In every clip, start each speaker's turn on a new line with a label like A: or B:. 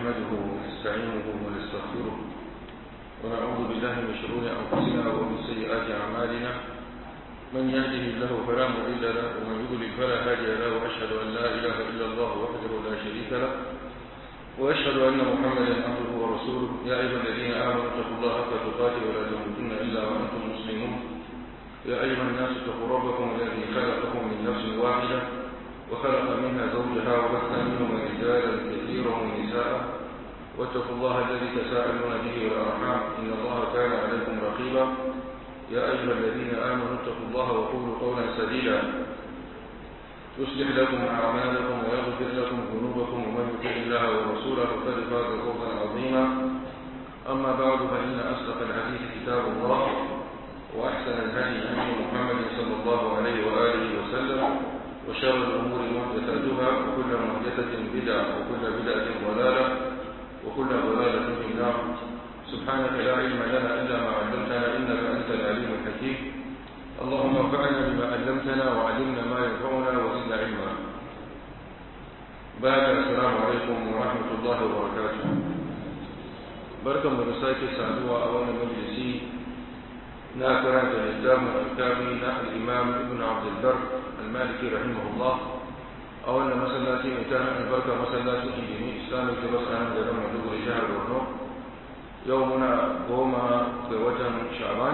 A: نحمده ونستعينه ونستغفره ونعوذ بالله من شرور أنفسنا ومن سيئات أعمالنا من يهده الله فلا مضل له ومن يضلل فلا هادي له وأشهد أن لا إله إلا الله وحده لا شريك له وأشهد أن محمدا عبده ورسوله يا أيها الذين آمنوا اتقوا الله حق تقاته ولا تموتن إلا وأنتم مسلمون يا أيها الناس اتقوا ربكم الذي خلقكم من نفس واحدة وخلق منها زوجها وبث منهما رجالا كثيرا ونساء واتقوا الله الذي تساءلون به والأرحام إن الله كان عليكم رقيبا يا أيها الذين آمنوا اتقوا الله وقولوا قولا سديدا يصلح لكم أعمالكم ويغفر لكم ذنوبكم ومن يطع الله ورسوله فقد فاز فوزا عظيما أما بعد فإن أصدق الحديث كتاب الله وأحسن الهدي هدي محمد صلى الله عليه وآله وسلم وشر الأمور محدثاتها وكل محدثة بدعة وكل بدعة ضلالة وكل ضلالة في النار سبحانك لا علم لنا إلا ما علمتنا إنك أنت العليم الحكيم اللهم انفعنا بما علمتنا وعلمنا ما ينفعنا وزدنا علما بعد السلام عليكم ورحمة الله وبركاته بركة مرساك سعدوا أولا مجلسي ناكرا الإسلام الكامل الإمام ابن عبد البر المالكي رحمه الله أولا مسلاتي متانا البركة مسلاتي في جميع إسلامي كبس أنا جرم دبر شهر ورنو يومنا قوما بوجه شعبان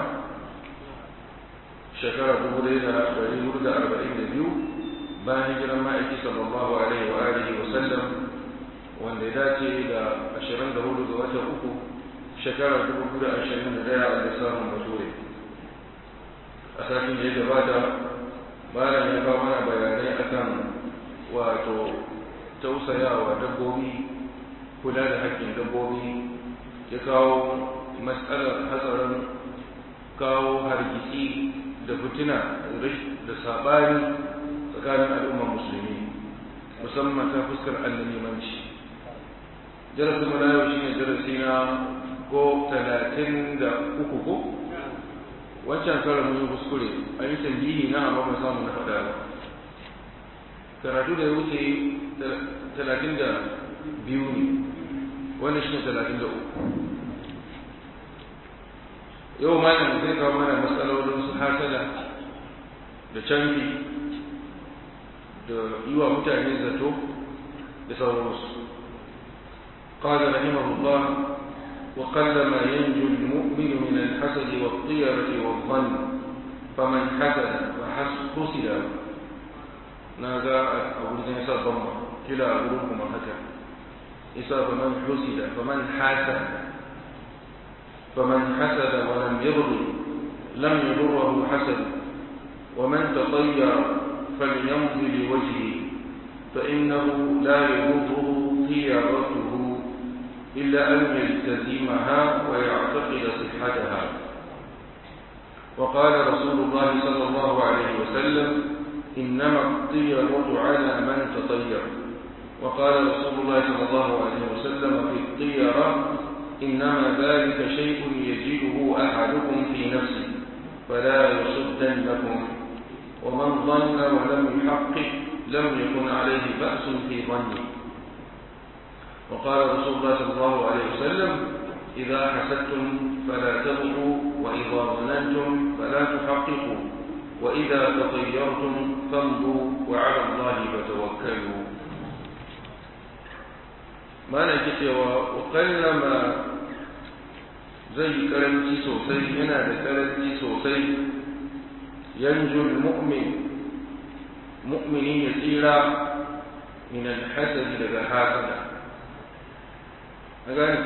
A: shekara dubu ɗaya da ɗari hudu da arba'in da biyu bayan hijiran ma'aiki sallallahu alaihi wa alihi wa sallam wanda ya dace da ashirin da hudu ga watan uku shekara dubu biyu da ashirin da ɗaya a lissafin bature a satin da ya gabata malam ya kawo mana bayanai akan wato tausayawa dabbobi kula da haƙƙin dabbobi ya kawo matsalar hatsarin kawo hargitsi da fitina da saɓani tsakanin al'ummar musulmi musamman ta fuskar annalimanci darasin mu na yau shine darasi na ko talatin da uku ko wancan karan mun yi kuskure an yi tambihi na amma ban samu na faɗa ba karatu da ya wuce talatin da biyu ne wannan shine talatin da uku yau malam zai kawo mana matsalolin su hasada da canfi da yi wa mutane zato da sauransu قال رحمه الله وقل ما ينجو المؤمن من الحسد والطيرة والظن فمن حسد فحسد نادى أقول زي إساء ضمة كلا أقولكم هكذا إساء فمن حسد فمن حسد فمن حسد ولم يرضي لم يضره حسد ومن تطير فليمضي لوجهه فإنه لا يضره طيرته إلا أن يلتزمها ويعتقد صحتها وقال رسول الله صلى الله عليه وسلم إنما الطيرة على من تطير وقال رسول الله صلى الله عليه وسلم في الطيرة إنما ذلك شيء يجده أحدكم في نفسه فلا يصدنكم ومن ظن ولم يحقق لم يكن عليه بأس في ظنه وقال رسول الله صلى الله عليه وسلم إذا حسدتم فلا تبغوا وإذا ظننتم فلا تحققوا وإذا تطيرتم فامضوا وعلى الله فتوكلوا ما نجي وقلما zai karanci sosai yana da karanci sosai yanzu mu'min mu'mini ya tsira min alhasadi daga hasada a gani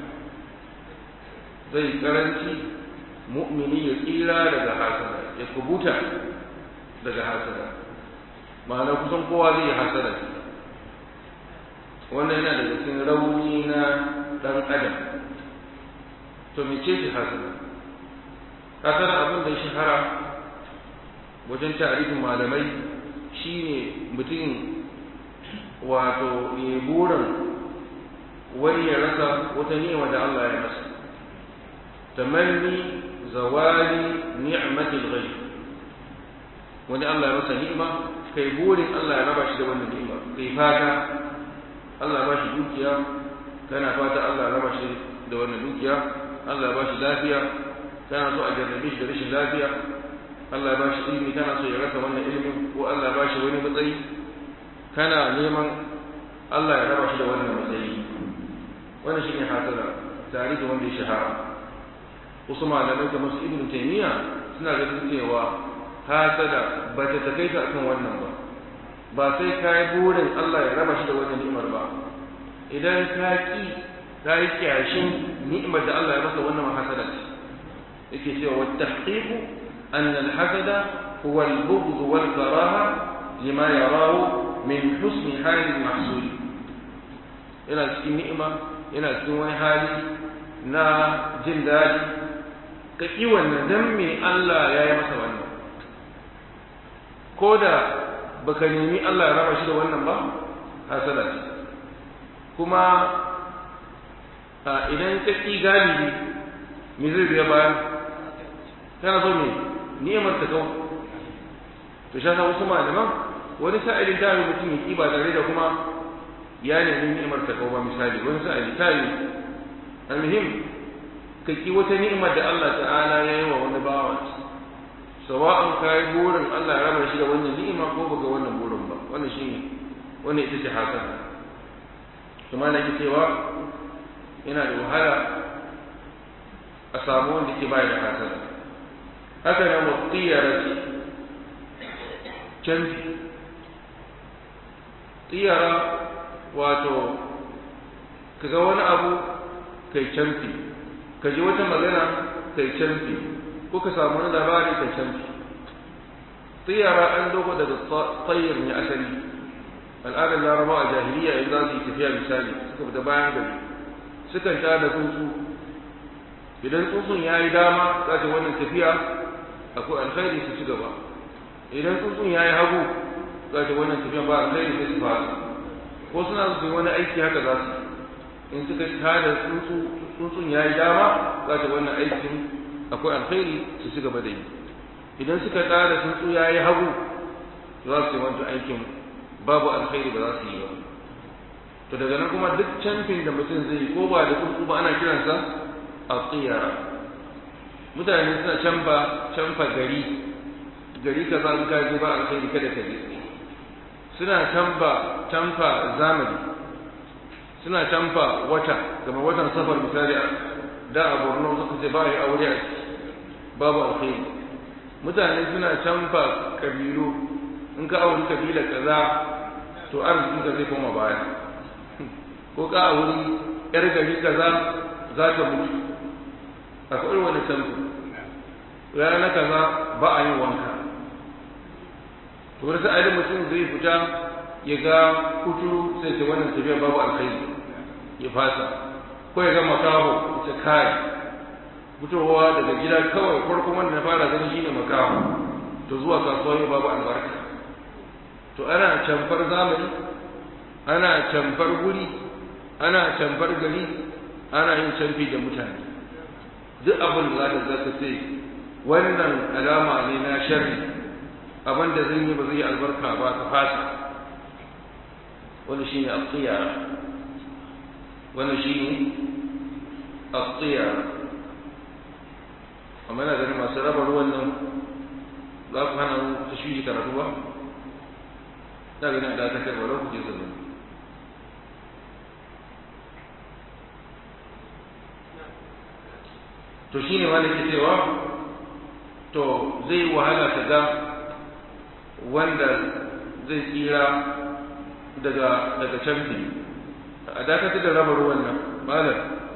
A: zai karanci mu'mini ya tsira daga hasada ya kubuta daga hasada ma'ana kusan kowa zai yi hasada wannan yana daga cikin rauni na ɗan adam to mece ce hasada hasada abin da ya shahara wajen tarihin malamai shine mutum wato ya burin wani ya rasa wata ni'ima da Allah ya masa tamanni zawali ni'matil ghayb wani Allah ya masa ni'ima kai burin Allah ya raba shi da wannan ni'ima kai fata Allah ba shi dukiya kana fata Allah ya raba shi da wannan dukiya Allah ya ba shi lafiya kana so a jarrabe shi da rashin lafiya Allah ya ba shi ilimi kana so ya rasa wannan ilimin ko Allah ya ba shi wani matsayi kana neman Allah ya raba shi da wannan matsayi wannan shine hasada tarihi wanda ya shahara wasu malamai kamar su ibnu taymiya suna ganin cewa hasada ba ta takaita akan wannan ba ba sai ka yi burin Allah ya raba shi da wannan ni'imar ba idan ka ki ka yi kyashin ni'imar da Allah ya masa wannan hasada ce yake cewa wa tahqiqu anna al-hasada huwa al-bughd wal karaha lima yarahu min husni hali al-mahsud yana cikin ni'ima yana cikin wani hali na jin daɗi ka ƙi wannan dan me Allah ya yi masa wannan ko da baka nemi Allah ya raba shi da wannan ba hasada ce kuma idan ka ƙi galibi me zai biya bayan kana so me ni'imar ta kawo to sha sa wasu malaman wani sa'ilin ta yi mutum ya ƙi ba tare da kuma ya nemi ni'imar ta kawo ba misali wani sa'ili ta yi almuhim ka ƙi wata ni'imar da Allah ta'ala ya yi wa wani bawa sawa'an ka yi burin Allah ya raba shi da wannan ni'ima ko baka wannan burin ba wannan shine wannan ita ce hasana kuma na ke cewa yana da wahala a samu wanda ke bai da hasana haka nan wa tsiyara ce canfi tsiyara wato ka ga wani abu kai canfi ka ji wata magana kai canfi ko ka samu wani labari kai canfi tsiyara an dogo daga tsayir ne asali al'adar laraba a jahiliya in za su yi tafiya misali suka fita bayan gari sukan ta da tsuntsu idan tsuntsun ya yi dama za ta wannan tafiya akwai alkhairi su ci gaba idan tsuntsun ya yi hagu za ta wannan tafiya ba alkhairi sai su fara ko suna su yi wani aiki haka za su in suka tada tsuntsu tsuntsun ya yi dama za ta wannan aikin akwai alkhairi su ci gaba da yi idan suka tada tsuntsu ya yi hagu za su yi wancan aikin babu alkhairi ba za su yi ba to daga nan kuma duk camfin da mutum zai yi ko ba da tsuntsu ba ana kiransa a tsiyara mutane suna canfa canfa gari gari kaza in ka je ba alkhairi kada ka je suna canfa canfa zamani suna canfa wata kamar watan safar misali da a borno suka ce ba yi aure a ciki babu alkhairi mutane suna canfa kabilu in ka auri kabila kaza to arziki ka zai koma baya ko ka auri yar gari kaza za ka mutu akwai wani canfa rana kaza ba a yin wanka to wani sa'adin mutum zai fita ya ga kuturu sai ce wannan tafiya babu alkhairi ya fasa ko ya ga makaho ya ce kai fitowa daga gida kawai farkon wanda na fara gani shine makaho to zuwa kasuwa yau babu albarka to ana camfar zamani ana camfar guri ana camfar gari ana yin camfi da mutane duk abin da za ka ce wannan alama ne na sharri abin da zan yi ba zai yi albarka ba ka fasa wani shine al-qiyara wani shine al-qiyara amma na ganin masu raba ruwan nan za ku hana mu tashwiji karatu ba ta gani a dakatar ba lokaci su zama to shine ma ke cewa to zai wahala ta ga wanda zai tsira daga daga canfi a dakatar da raba ruwan nan malam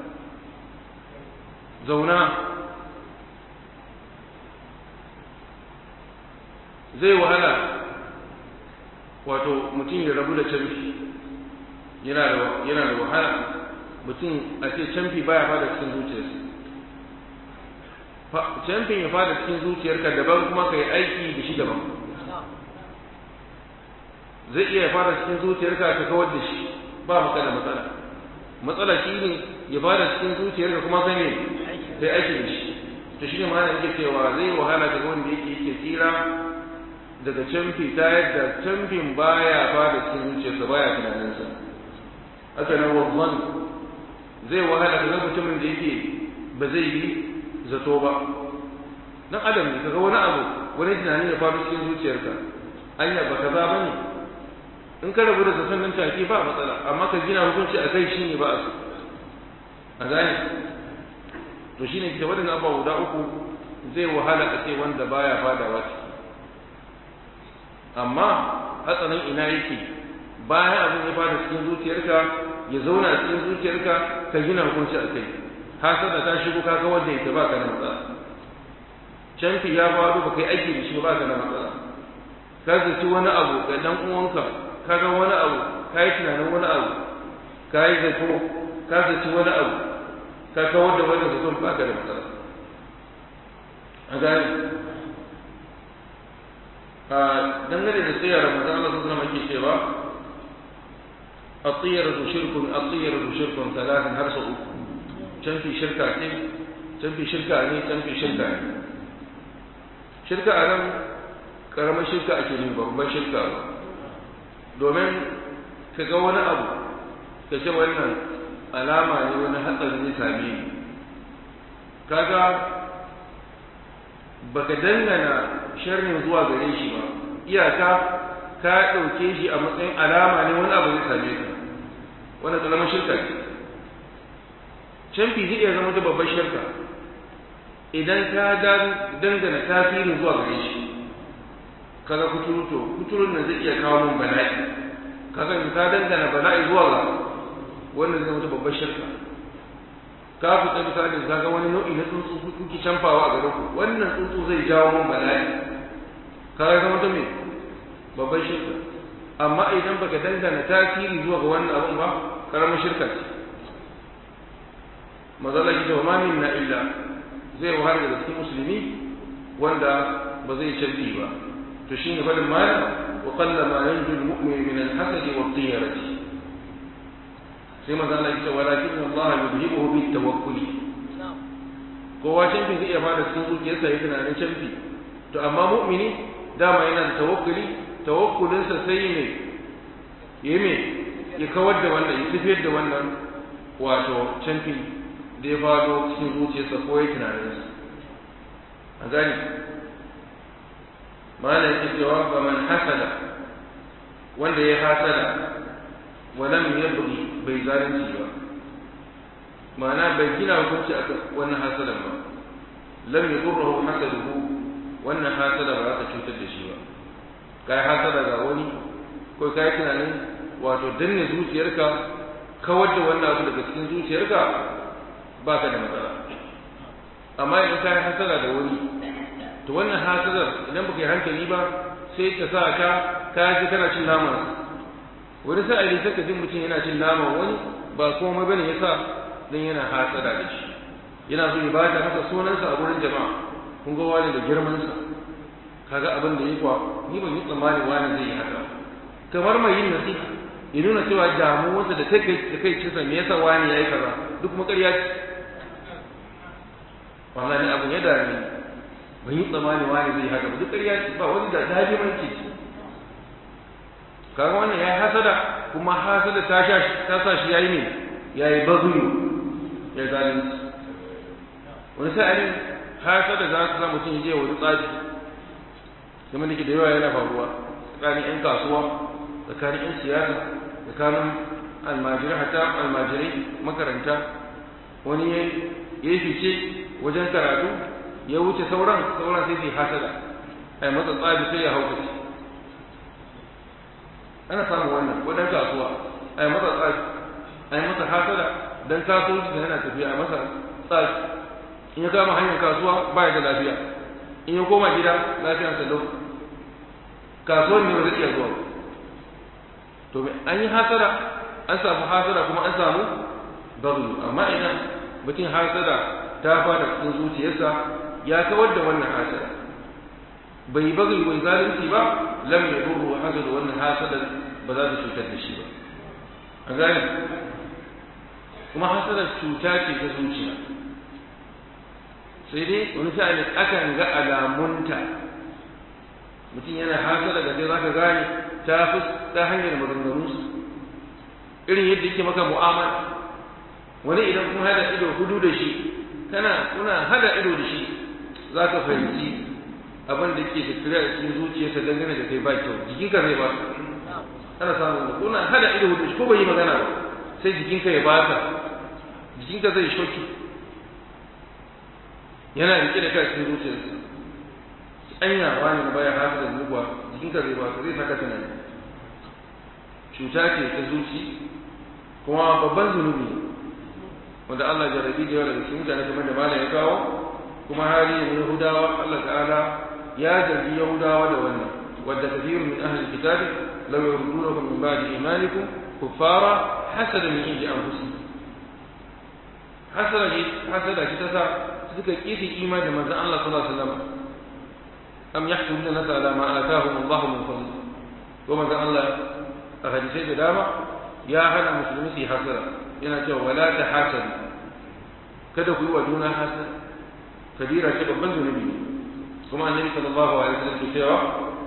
A: zauna zai wahala wato mutum ya rabu da canfi yana da yana da wahala mutum a ce canfi baya fada cikin zuciyarsa canfin ya fada cikin zuciyarka daban kuma ka yi aiki da shi daban zai iya fara cikin zuciyarka ka kawar da shi ba maka da matsala matsala shi ne ya fara cikin zuciyarka kuma kai ne sai aiki da shi to shi ne ma yake cewa zai wahala ga wanda yake yake tsira daga canfi ta yadda canfin baya fara cikin zuciyarsa baya tunaninsa haka nan wannan zai wahala ka ga mutumin da yake ba zai yi zato ba dan adam ne kaga wani abu wani tunani ya faru cikin zuciyarka anya ba kaza bane in ka rabu da zaton nan take ba matsala amma ka gina hukunci a kai shine ba a so a gane to shine kita wadannan abubuwa guda uku zai wahala a ce wanda baya fadawa ciki amma hatsarin ina yake bayan abin ya fada cikin zuciyarka ya zauna a cikin zuciyarka ka gina hukunci a kai hasada ta shigo ka ga wanda yake baka da matsala canfi ya faru ba kai aiki da shi ba ka da matsala ka zaci wani abu ga dan uwanka ka ga wani abu ka yi tunanin wani abu ka yi zato ka zaci wani abu ka kawar da wani zato ba ka da matsala a gani a dangane da tsayar ramadan Allah sun zama ke cewa الطيرة شرك الطيرة شرك ثلاثا هرس uku canfi shirka ce canfi shirka ne canfi shirka ne shirka a nan karamar shirka ake ne babban shirka ba domin ka ga wani abu ka ce wannan alama ne wani hatsari ne same ni kaga baka dangana sharrin zuwa gare shi ba iyaka ka ɗauke shi a matsayin alama ne wani abu zai same ka wannan karamar shirka ce canfi zai iya zama ta babbar shirka idan ka dangana tasirin zuwa gare shi kaga kuturu to kuturun nan zai iya kawo mun bala'i kaga in ka dangana bala'i zuwa ga wannan zai zama babbar shirka ka fita misali kaga wani nau'i na tsuntsu kuke canfawa a garin ku wannan tsuntsu zai jawo mun bala'i kaga zama ta me babbar shirka amma idan baka dangana tasiri zuwa ga wannan abun ba karamar shirka ce mazala ki wa ma minna illa zai wahala da cikin musulmi wanda ba zai canbi ba to shine fadin malam wa qalla ma yanju al-mu'min min al-hasad wa al-tiyarati sai mazala ki walakin Allah yudhibuhu bit tawakkuli kowa canfi zai iya fara cikin zuciyarsa ya tunanin canfi to amma mu'mini dama yana da tawakkuli tawakkulinsa sai ne ya me ya kawar da wannan ya tafiyar da wannan wato canfi da ya fado cikin zuciyarsa ko ya tunaninsa a gani malam yake cewa fa man hasada wanda ya hasada wa lam yabghi bai zalunci ba ma'ana bai gina hukunci a wannan hasadan ba lam yadurruhu hasaduhu wannan hasada ba za ta cutar da shi ba kai hasada ga wani ko kai tunanin wato danne zuciyarka kawar da wannan abu daga cikin zuciyarka ba ka da matsala amma idan ka yi hasara da wani to wannan hasarar idan baka yi hankali ba sai ta sa ka ka ji kana cin naman wani sa'ili sai ka ji mutum yana cin naman wani ba komai bane yasa dan yana hasada da shi yana so ya bata masa sunansa a gurin jama'a kun ga wani da girman sa kaga abin da yi kwa ni ban yi tsammani wani zai yi haka kamar mai yin nasiha ya nuna cewa damuwarsa da ta kai da kai cinsa me yasa wani yayi kaza duk kuma ƙarya ce wallahi abin ya dame ni ban yi tsammani wani zai haka ba duk ƙarya ce ba wani da dajimanci ce kaga wannan ya hasada kuma hasada ta sha ta sa shi yayi ne yayi bazuyu ya zalunci wani sa'ali hasada za ta sa mutum ya je wani tsafi kuma nake da yawa yana faruwa tsakanin 'yan kasuwa tsakanin 'yan siyasa tsakanin almajirai hatta almajirai makaranta wani ya yi fice wajen karatu ya wuce sauran sauran sai su hasada ai matsa tsabi sai ya haukace ana samun wannan ko dan kasuwa ai masa tsabi ai masa hasada dan kasuwanci da yana tafiya ai masa tsabi in ya kama hanyar kasuwa ba ya da lafiya in ya koma gida lafiyar sa lau kasuwan ne ba zai iya zuwa to an yi hasada an samu hasada kuma an samu baglu amma idan mutum hasada ta fara cikin zuciyarsa ya kawar da wannan hasada bai bagi bai zalunci ba lam ya duru hasada wannan hasada ba za ta cutar da shi ba a gani kuma hasada cuta ce ta zuciya sai dai wani sa'ali akan ga alamunta mutum yana hasada da sai zaka gane ta fi ta hanyar maganganunsa irin yadda yake maka mu'amala wani idan kun hada ido hudu da shi kana kuna hada ido da shi za ka fahimci abin da ke tattare a cikin zuciyarsa dangane da kai ba kyau jikinka zai ba ana samun kuna hada ido hudu ko bai yi magana ba sai jikinka ya baka jikinka zai shoki yana rike da kai cikin zuciyarsa anya wani na baya haka da zuwa jikinka zai baka zai saka tunani cuta ce ta zuci kuma babban zunubi wanda Allah jarabi da yawa daga cikin mutane kamar da malam ya kawo kuma hali ne Yahudawa Allah ta'ala ya zargi Yahudawa da wannan wadda kathirun min ahli alkitab law yurdunakum min ba'di imanikum kuffara hasada min indi anfusihim hasada ne hasada ce ta sa suka kifi imani da manzon Allah sallallahu alaihi wasallam am yahkumuna nasa ala ma atahum Allah min fadli ko manzon Allah a hadisai da dama ya hana musulmi su yi hasada yana cewa wala ta hasadu kada ku yi wa juna hasada kabira ce babban zunubi kuma annabi sallallahu alaihi wasallam ke cewa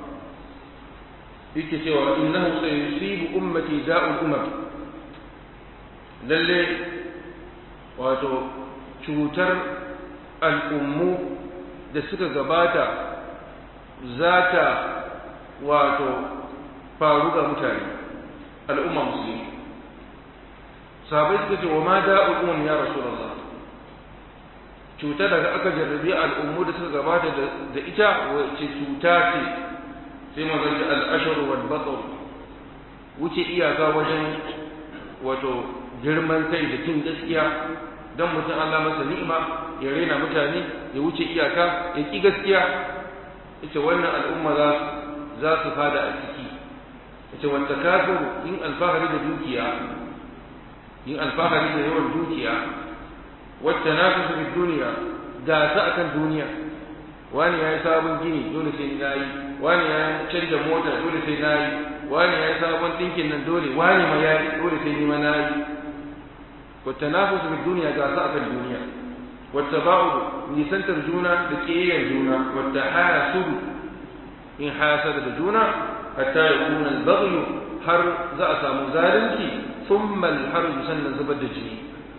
A: yake cewa innahu sayusibu ummati da'ul umam lalle wato cutar al'ummu da suka gabata za ta wato faru ga mutane al'umma musulmi sahabai suka ce wa ma da'ul umam ya rasulullah cuta daga aka jarrabi al'ummu da suka gabata da ita wace cuta ce sai mazan da al'ashar wal batsar wuce iyaka wajen wato girman kai da cin gaskiya don mutum Allah masa ni'ima ya rena mutane ya wuce iyaka ya ki gaskiya ita wannan al'umma za za su fada a ciki ita wata kafiru yin alfahari da dukiya yin alfahari da yawan dukiya wacce na fi duniya gasa akan duniya wani ya yi sabon gini dole sai na yi wani ya canja mota dole sai na yi wani ya yi sabon ɗinkin nan dole wani ma ya yi dole sai ni ma na yi wacce na fi duniya gasa akan duniya wacce ba'udu nisantar juna da ƙiyayyar juna wacce haya sudu in hasada da juna hatta ya kuna albagyu har za a samu zalunci thumma alharju sannan zubar da jini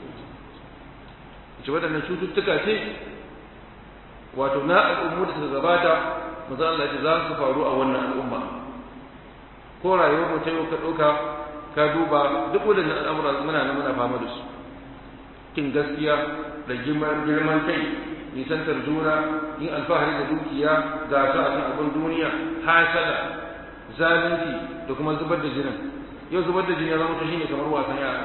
A: ce waɗannan cututtuka ce wato na al'ummu da suka gabata maza Allah ce za su faru a wannan al'umma ko rayuwar mu ta yau ka ɗauka ka duba duk waɗannan al'amura muna nan muna fama da su kin gaskiya da girman kai nisantar juna yin alfahari da dukiya gasa a kan abin duniya hasada zalunci da kuma zubar da jinin yau zubar da jini ya zama shine kamar wasan yara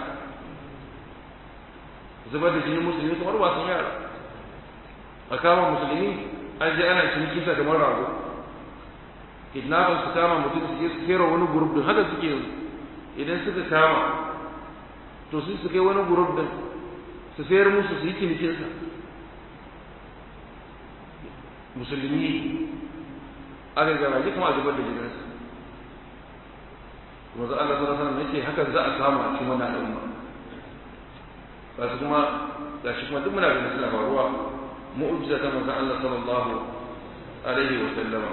A: zubar da jinin musulmi kamar wasan yara a kama musulmi an je ana ciniki sa kamar rago kidnappers su kama mutum su je su kera wani group din haka suke yanzu idan suka kama to su su kai wani group din su sayar musu su yi cinikinsa musulmi aka garaji kuma a zubar da jininsa kuma za Allah sallallahu alaihi wasallam yace hakan za a samu a cikin wannan al'umma ba su kuma ga shi kuma duk muna ganin suna faruwa mu'jiza ta manzon Allah sallallahu alaihi wa sallama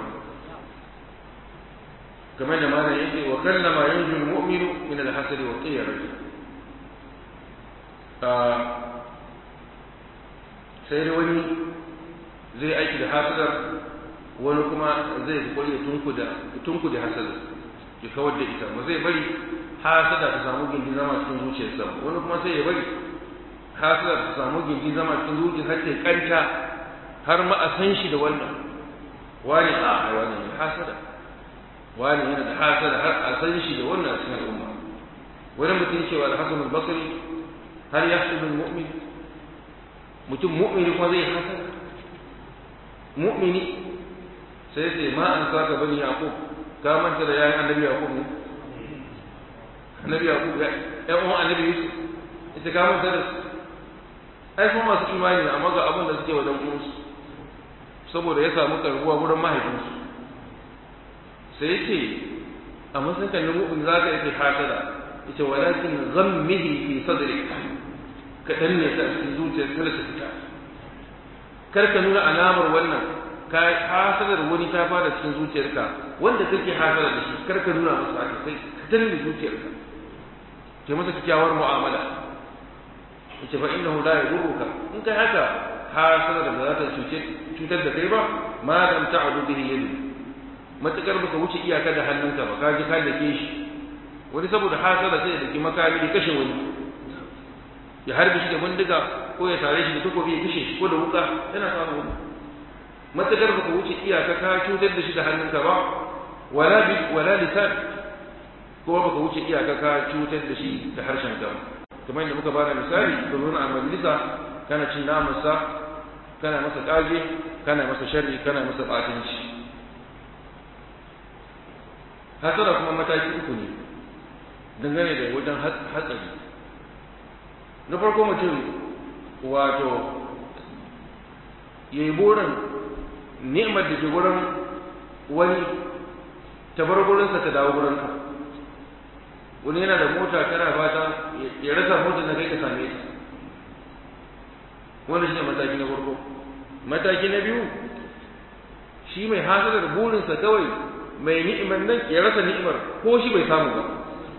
A: kamar da malam yake wa kallama yanju al-mu'minu min al-hasad wa qiyarah sai dai wani zai aiki da hasadar wani kuma zai kokari ya tunkuda tunkuda hasadar ya kawar da ita ba zai bari hasada ta samu gindi zama cikin zuciyarsa wani kuma sai ya bari hasada ta samu gindi zama cikin zuciyarsa har ta kanta har ma a san shi da wannan wani a wani ne hasada wani yana da hasada har a san shi da wannan cikin al'umma wani mutum cewa al-hasan al-basri har yahsudu al-mu'min mutum mu'mini kuma zai hasada mu'mini sai sai ma an saka bani yaqub ka manta da yayin annabi yaqub ne annabi yaqub ya ya uwan annabi yusuf ita ka manta da ai kuma masu imani amma ga abin da suke wajen uwansu saboda ya samu karbuwa gurin mahaifinsu sai yake a matsayin kan mu'min za ka yake hasada ita walakin ghammihi fi sadrik ka danne ta cikin zuciyar kada ta fita kar ka nuna alamar wannan ka hasadar wani ta fara cikin zuciyarka wanda kake hasada da shi kar ka nuna masa haka sai ka danne zuciyarka kai masa kyakkyawar mu'amala yace fa innahu la yadurruka in kai haka hasada da za ta cutar da kai ba ma lam ta'udu bihi yadu matakar baka wuce iyaka da hannunka ba ka ji ka dake shi wani saboda hasada sai ya daki makami ya kashe wani ya harbe shi da bindiga ko ya tare shi da takobi ya kashe shi ko da wuka yana samu wani matakar baka wuce iyaka ka cutar da shi da hannunka ba wala bi wala lisan ko baka wuce iyaka ka cutar da shi da harshen ka kamar yadda muka bada misali ka zo a majalisa kana cin namansa kana masa kage kana masa sharri kana masa batinci hasara kuma mataki uku ne dangane da wajen hatsari na farko mutum wato ya yi burin ni'imar da ke gurin wani ta bar gurinsa ta dawo gurinka wani yana da mota kana fata ya rasa motar da kai ka same ta wani shi ne mataki na farko mataki na biyu shi mai hasalar burinsa kawai mai ni'imar nan ya rasa ni'imar ko shi bai samu ba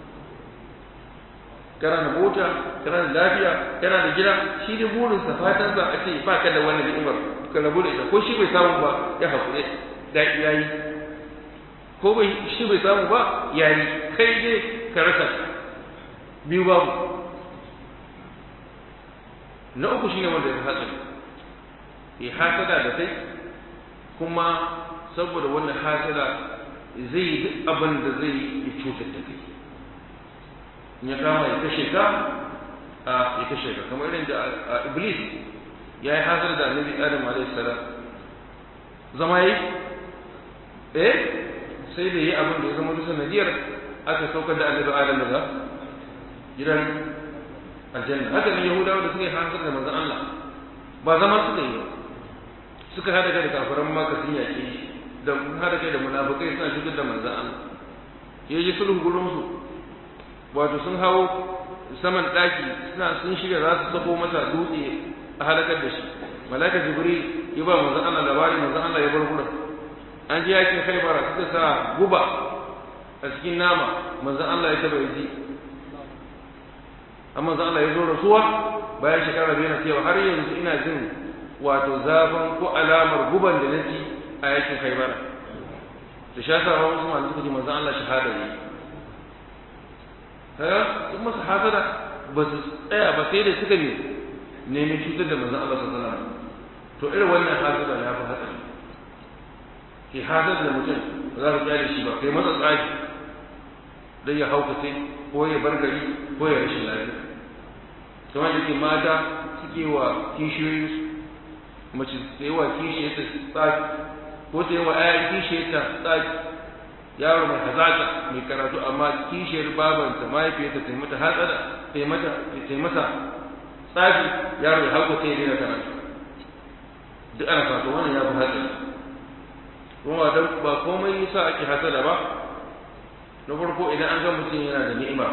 A: kana da mota kana da lafiya kana da gida shi ne burinsa fatansa a ce ba ka da wannan ni'imar ka rabu da ita ko shi bai samu ba ya haƙure da yayi ko bai shi bai samu ba yayi kai dai ka rasa biyu babu na uku shine wanda ya hatsari ya hasada da kai kuma saboda wannan hasada zai yi duk abin da zai yi cutar da kai in ya kama ya kashe ka a ya kashe ka kamar irin da iblis ya yi hasada da annabi adam alaihi salam zama yi eh sai da yi abin da ya zama dusa nadiyar aka saukar da annabi adam daga gidan aljanna haka ne yahudawa da suka yi hansar da manzon Allah ba zama suka yi suka hada kai da kafiran maka sun yaƙe shi da hada kai da munafikai suna shigar da manzon Allah ya ji sulhu gurin su wato sun hawo saman daki suna sun shirya za su sako masa dutse a halakar da shi malaka jibril ya ba manzon Allah labari manzon Allah ya bar gurin an ji yakin khaybara suka sa guba a cikin nama manzon Allah ya taba ji amma manzon Allah ya zo rasuwa bayan shekara biyu na cewa har yanzu ina jin wato zafin ko alamar guban da naci a yakin khaybara to sha sa ba wasu malamai suka ce manzon Allah shahada ne kaga sun masa hasada ba su tsaya ba sai da suka ne nemi cutar da manzon Allah sallallahu alaihi wasallam to irin wannan hasada ya fi hatsari ke hasada da mutum ba za ka kyale shi ba kai masa tsaki dai ya haukace ko ya bar gari ko ya rashin lafiya kamar da ke mata suke wa kishiyoyin mace ta yi wa kishiyarta tsaki ko ta yi wa ayan kishiyarta tsaki yaro mai hazaka mai karatu amma kishiyar babanta mahaifiyarta ta yi mata hatsada ta yi mata ta yi masa tsafi yaro ya hauka ta yi daina karatu duk ana fata wannan ya fi hatsari kuma dan ba komai yasa ake hasada ba na farko idan an ga mutum yana da ni'ima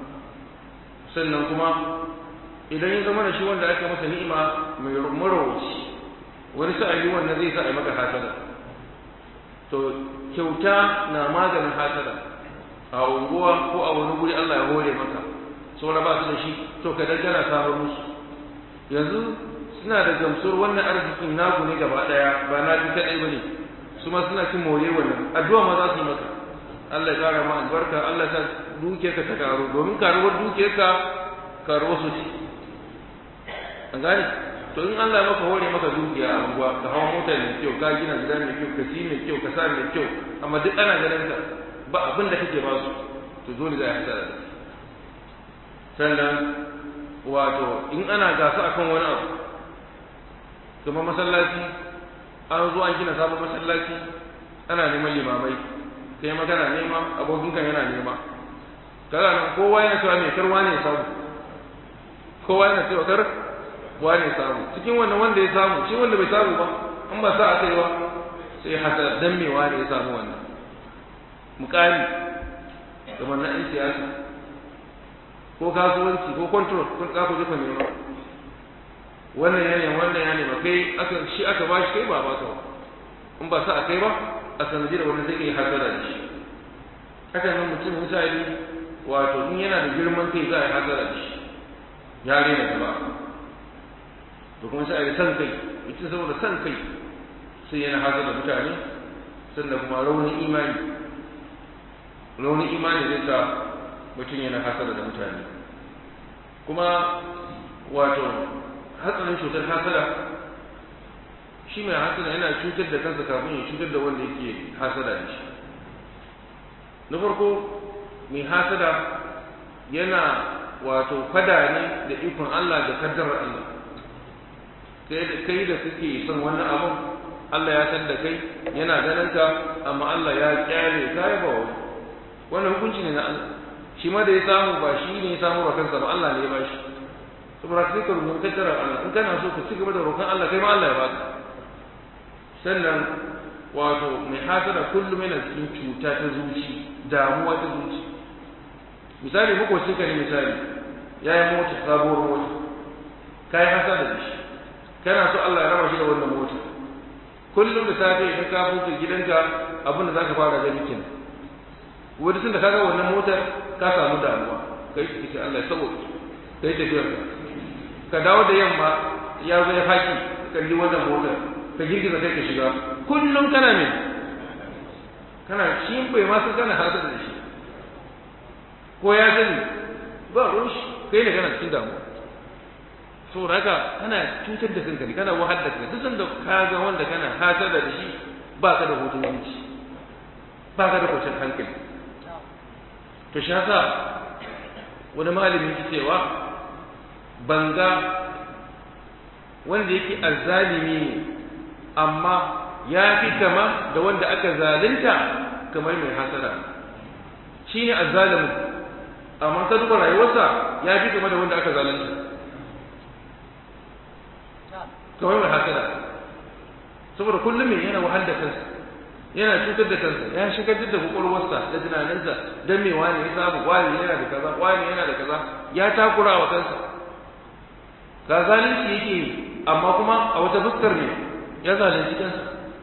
A: sannan kuma idan ya zama da shi wanda aka masa ni'ima mai marawaci wani sa'ayi wannan zai sa a yi maka hasada to kyauta na maganin hasada a unguwa ko a wani guri Allah ya hore maka saura ba su da shi to ka dangana samar musu yanzu suna da gamsuwar wannan arzikin naku ne gaba daya ba na fi kadai bane su ma suna cin more wannan addu'a ma za su yi maka Allah ya kara ma albarka Allah ya dukiyarka ta karo domin karuwar dukiyarka karuwar su ce an gane to in Allah ya maka hore maka dukiya a unguwa ka hawa mota mai kyau ka gina gida mai kyau ka ci mai kyau ka sa mai kyau amma duk ana ganin ka ba abin da kake ba su to dole za a hasara da sannan wato in ana gasa akan wani abu kuma masallaci an zo an gina sabon masallaci ana neman limamai kai magana nema abokinka yana nema kaga nan kowa yana cewa mai karwa ne samu kowa yana cewa kar wane samu cikin wannan wanda ya samu shi wanda bai samu ba an ba sa aka yi ba sai hasa dan me wane ya samu wannan mukami kamar na 'yan siyasa ko kasuwanci ko control kun ka ku jefa nema wannan ya ne wannan ya ne ba kai aka shi aka ba shi kai ba ba ka in ba sa a kai ba a sanadiyar wanda zai yi hasara da shi haka nan mutum misali wato in yana da girman kai za a yi hasara da shi ya rena gaba to kuma sai a yi san kai mutum saboda san kai sai yana hasada mutane sannan kuma raunin imani raunin imani zai sa mutum yana hasada da mutane kuma wato hatsarin cutar hasada shi mai hasada yana cutar da kansa kafin ya cutar da wanda yake hasada da shi na farko mai hasada yana wato fada ne da ikon Allah da kaddarar Allah kai da kake son wannan abun Allah ya san da kai yana ganin ka amma Allah ya kyale ka ya ba wani wannan hukunci ne na Allah shi ma da ya samu ba shi ne ya samu wa kansa ba Allah ne ya bashi saboda sai ka rubuta kaddarar Allah in kana so ka ci gaba da roƙon Allah kai ma Allah ya baka sannan wato mai hasada kullum yana cikin cuta ta zuci damuwa ta zuci misali makwacin ka ne misali ya yi mota sabuwar mota ka yi hasada da shi kana so Allah ya raba shi da wannan mota kullum da safe idan ka fito gidanka abin da zaka fara gani kin wani tun da kaga wannan motar ka samu damuwa kai ki Allah ya sabo kai tafiyar ka ka dawo da yamma ya zo ya faki kalli wannan motar ka girgiza kai ka shiga kullum kana ne kana shi bai ma san kana hasada da shi ko ya sani ba ruwan shi kai ne kana cikin damuwa saboda haka kana cutar da kanka kana wahal da kanka duk sanda ka ga wanda kana hasada da shi ba ka da hutun zuci ba ka da kwanciyar hankali to shi yasa wani malami ke cewa banga wanda yake azzalimi ne amma ya fi kama da wanda aka zalunta kamar mai hasada shi ne azzalimin amma ka duba rayuwarsa ya fi kama da wanda aka zalunta kamar mai hasada saboda kullum mai yana wahal da kansa yana cutar da kansa ya shigar da kwakwalwarsa da tunaninsa don me wani ya samu wani yana da kaza wani yana da kaza ya takura wa kansa ga zalunci yake yi amma kuma a wata fuskar ne ya zalunci kansa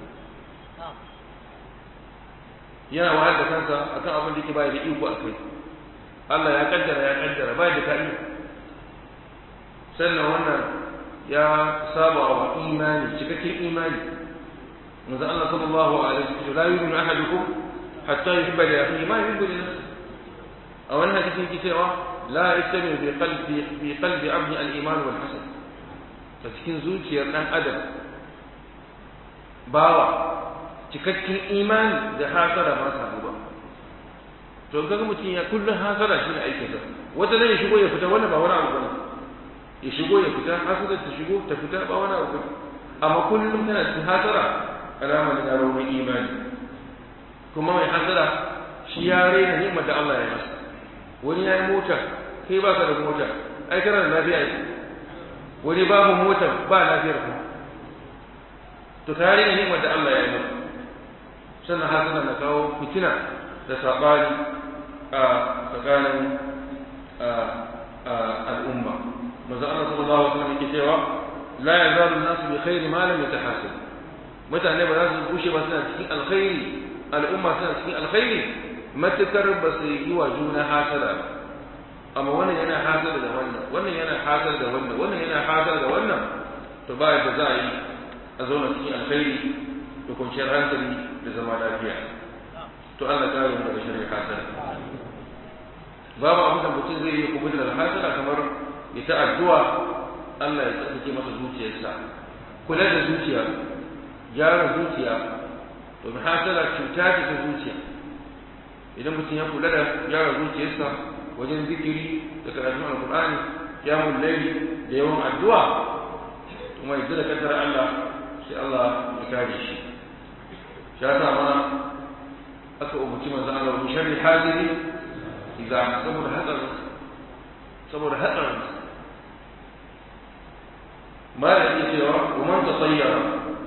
A: yana wahal da kansa akan abin da yake bai da iko a kai Allah ya kaddara ya kaddara bai da kai sannan wannan ya saba wa imani cikakken imani manzo Allah sallallahu alaihi wasallam la yu'minu ahadukum hatta yuhibba li akhihi ma yuhibbu li nafsihi a wannan hadisin ke cewa la yastami fi qalbi fi qalbi abdi al-iman wal hasad ta cikin zuciyar dan adam bawa cikakken imani da hasara ba sa ba to kaga mutum ya kullun hasara shi ne aikinsa wata ne ya shigo ya fita wannan ba wani abu bane ya shigo ya fita hasada ta shigo ta fita ba wani abu amma kullum tana cikin hasara alama ne na raunin imani kuma mai hasara shi ya raina ni'imar da Allah ya masa wani ya yi mota kai ba ka da mota ai kana da lafiya ne wani babu mota ba lafiyar ku to ka raina ni'imar da Allah ya yi masa sannan hasara na kawo fitina da sabani a tsakanin al'umma manzo Allah sallallahu alaihi wasallam yake cewa la yazalu an-nasu bi khairi ma lam yatahasab mutane ba za su bushe ba suna cikin alkhairi al'umma suna cikin alkhairi matukar ba su yi wa juna hasada ba amma wannan yana hasada da wannan wannan yana hasada da wannan wannan yana hasada da wannan to ba yadda za a yi a zauna cikin alkhairi da kwanciyar hankali da zama lafiya to Allah kare mu daga sharri hasada babu abin da mutum zai yi kubuta daga hasada kamar ya ta addu'a Allah ya tsarkake masa zuciyarsa kula da zuciya gyara zuciya domin hasala cuta ce ta zuciya idan mutum ya kula da gyara zuciyarsa wajen zikiri da karatun alkur'ani ya mullaili da yawan addu'a kuma yadda da kaddar Allah sai Allah ya kare shi shi yasa ma aka umarci manzo Allah min sharri hadiri idan saboda hatsarin saboda hatsarin ma da yake cewa wa man tatayyara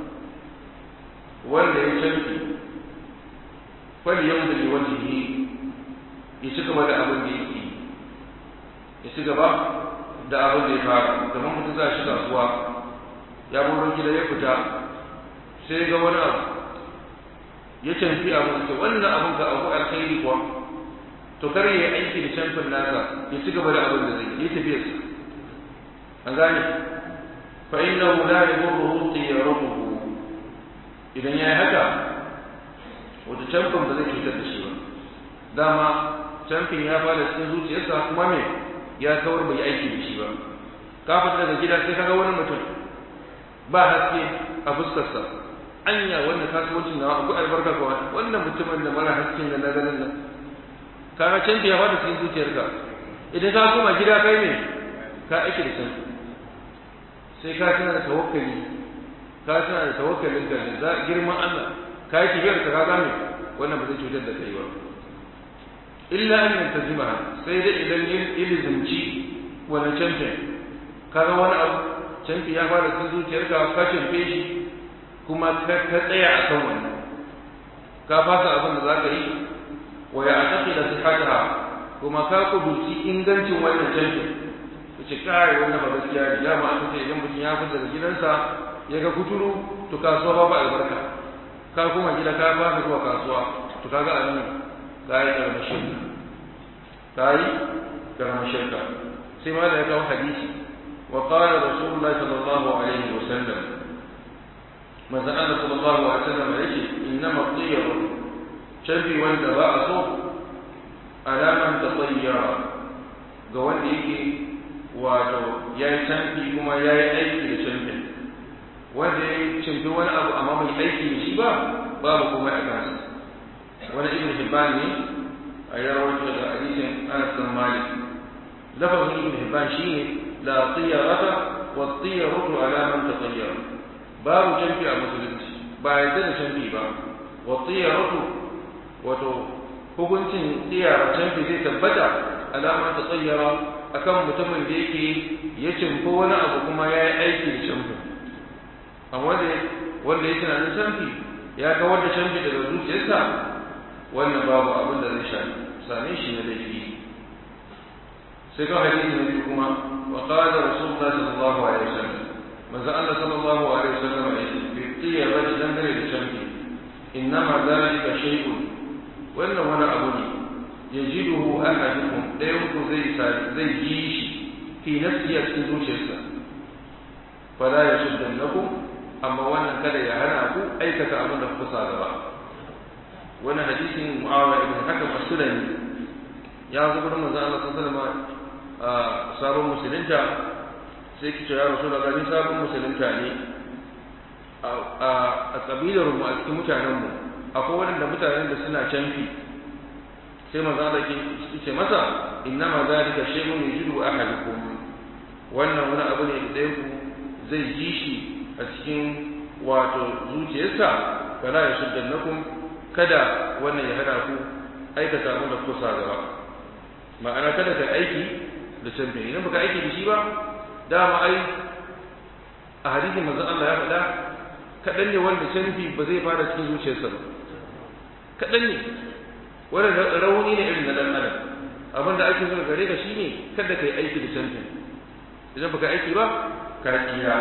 A: wanda ya canfi fali yau da wajihi ya ci gaba da abin da yake ya ci gaba da abin da ya fara kamar mutum za shi kasuwa ya buru gida ya fita sai ga wani abu ya canfi abin da wannan abin ka abu alkhairi kuwa to kar ya aiki da canfin nasa ya ci gaba da abin da zai yi tafiyarsa an gane fa innahu la yadurruhu tiyaratuhu idan yayi haka wata camfin ba zai cutar da shi ba dama camfin ya fara cikin zuciyarsa kuma me ya kawar bai aiki da shi ba ka fita daga gida sai kaga wani mutum ba haske a fuskarsa anya wannan kasuwancin nawa akwai albarka kuwa wannan mutumin da mara hasken da na ganin nan kaga canfi ya fara cikin zuciyarka idan ka koma gida kai ne ka aiki da canfi sai ka tana da tawakkali ka tana da tawakkalin ka da girman Allah ka yi tafiyar ka ka me wannan ba zai cutar da kai ba illa an yantazima sai dai idan ilizimci wani canfin kaga wani abu canfi ya fara cikin zuciyarka ka canfe shi kuma ka tsaya a kan wannan ka fasa abin da za ka yi wa ya taƙi da sihataha kuma ka kudurci ingancin wannan canfi ka ce kai wannan ba gaskiya ne dama aka ce idan mutum ya fita daga gidansa ya ga kuturu to kasuwa ba ba albarka ka kuma gida ka fasa zuwa kasuwa to kaga a nan ka yi ƙaramin shirka ka yi ƙaramin shirka sai ma da ya kawo hadisi وقال رسول الله صلى الله عليه وسلم ما زال صلى الله عليه وسلم يجي إنما الطير شبي وانت بأسه على من تطير قوان يجي wato ya yi canfi kuma ya yi aiki da canfin wanda ya yi canfi wani abu amma bai aiki da shi ba babu kuma a kansa wani ibn hibban ne a yarawar da hadisin anas bin malik lafazin ibn hibban shine لا طيرة والطيرة على من تطير باب جنبي أبو سلمتي بعد جنبي باب والطيرة وتو hukuncin tsiyara canfi zai tabbata alamar ta tsayyara akan mutumin da yake ya cimfi wani abu kuma ya yi aiki da canfi amma wanda ya tunanin canfi ya kawar da canfi daga zuciyarsa wannan babu abin da zai same shi na laifi sai ga hadisi na biyu kuma wa qala rasulullah sallallahu alaihi wasallam manzo Allah sallallahu alaihi wasallam ya ce bi tiyaba dangane da canfi innama zalika shay'un wannan wani abu ne yajiduhu ahadukum dayan ku zai zai yi shi fi nafsi a cikin zuciyarsa fala yashuddannakum amma wannan kada ya hana ku aikata abin da kuka gaba wannan hadisin muawiya ibn hakam as-sulami ya zo gurin manzo Allah sallallahu alaihi wasallam a sabon musulunta sai ki ce ya rasu da gani sabon musulunta ne a kabilar mu a cikin mutanen mu akwai waɗanda mutanen da suna canfi sai maza da ke ce masa inna ma zalika shay'un yajidu ahadukum wannan wani abu ne da ɗayan ku zai ji shi a cikin wato zuciyarsa fala yashuddannakum kada wannan ya hana ku aikata abin da kusa gaba ma'ana kada ka aiki da canfi idan baka aiki da shi ba dama ai a hadisin manzon Allah ya faɗa kaɗan ne wanda canfi ba zai fara cikin zuciyarsa ba kaɗan ne wanda rauni ne irin na ɗan adam abin da ake so gare ka shine kada ka yi aiki da canfi idan baka aiki ba ka tsira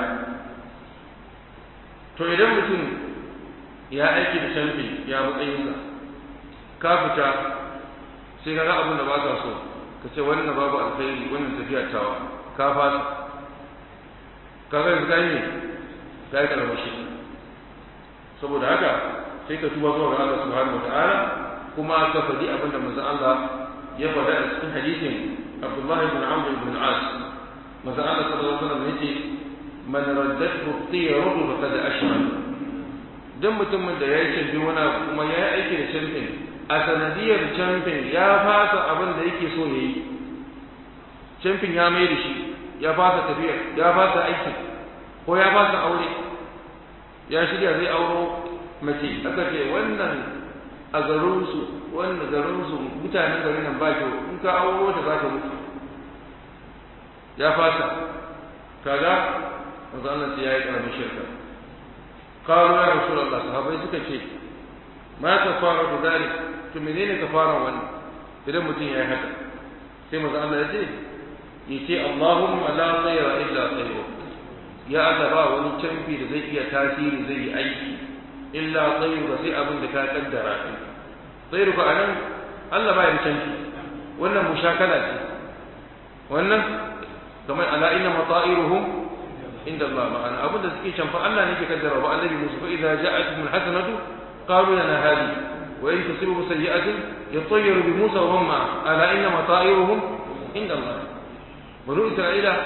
A: to idan mutum ya aiki da canfi ya matsayinsa ka fita sai ka ga abin da ba ka so ka ce wannan babu alkhairi wannan tafiya tawa ka fasa ka ga yanzu kai ne ka yi karamar shi saboda haka sai ka tuba zuwa ga Allah subhanahu wataala kuma ka faɗi abin da manzo Allah ya faɗa a cikin hadisin Abdullah ibn Amr ibn al-As manzo Allah sallallahu alaihi wasallam yace man raddathu at-tiyaratu faqad ashraka dan mutumin da ya yi canfi wani abu kuma ya yi aiki da canfin a sanadiyar camfin ya fasa abin da yake so ya yi camfin ya mai da shi ya fasa tafiya ya fasa aiki ko ya fasa aure ya shirya zai auro mace aka ce wannan a garinsu wannan garinsu mutanen garin nan ba kyau in ka auro ta za ka mutu ya fasa kaga manzo Allah ya yi karamin shirka qalu ya rasulullah sahabbai suka ce ma kafaratu dalik to menene kafaran wannan idan mutum ya yi haka sai manzo Allah ya ce yace Allahumma la khayra illa khayru ya Allah ba wani canfi da zai iya tasiri zai yi aiki illa khayru ba sai abin da ka kaddara shi khayru ka anan Allah ba ya canfi wannan mushakala ce wannan kamar ala inna mata'iruhum inda Allah ma'ana abin da suke canfa Allah ne ke kaddara ba annabi Musa fa idza ja'atuhum alhasanatu qalu lana hadi wa in tusibu sayyi'atin yatayyaru bi Musa wa man ma'a ala inna mata'iruhum inda Allah banu Isra'ila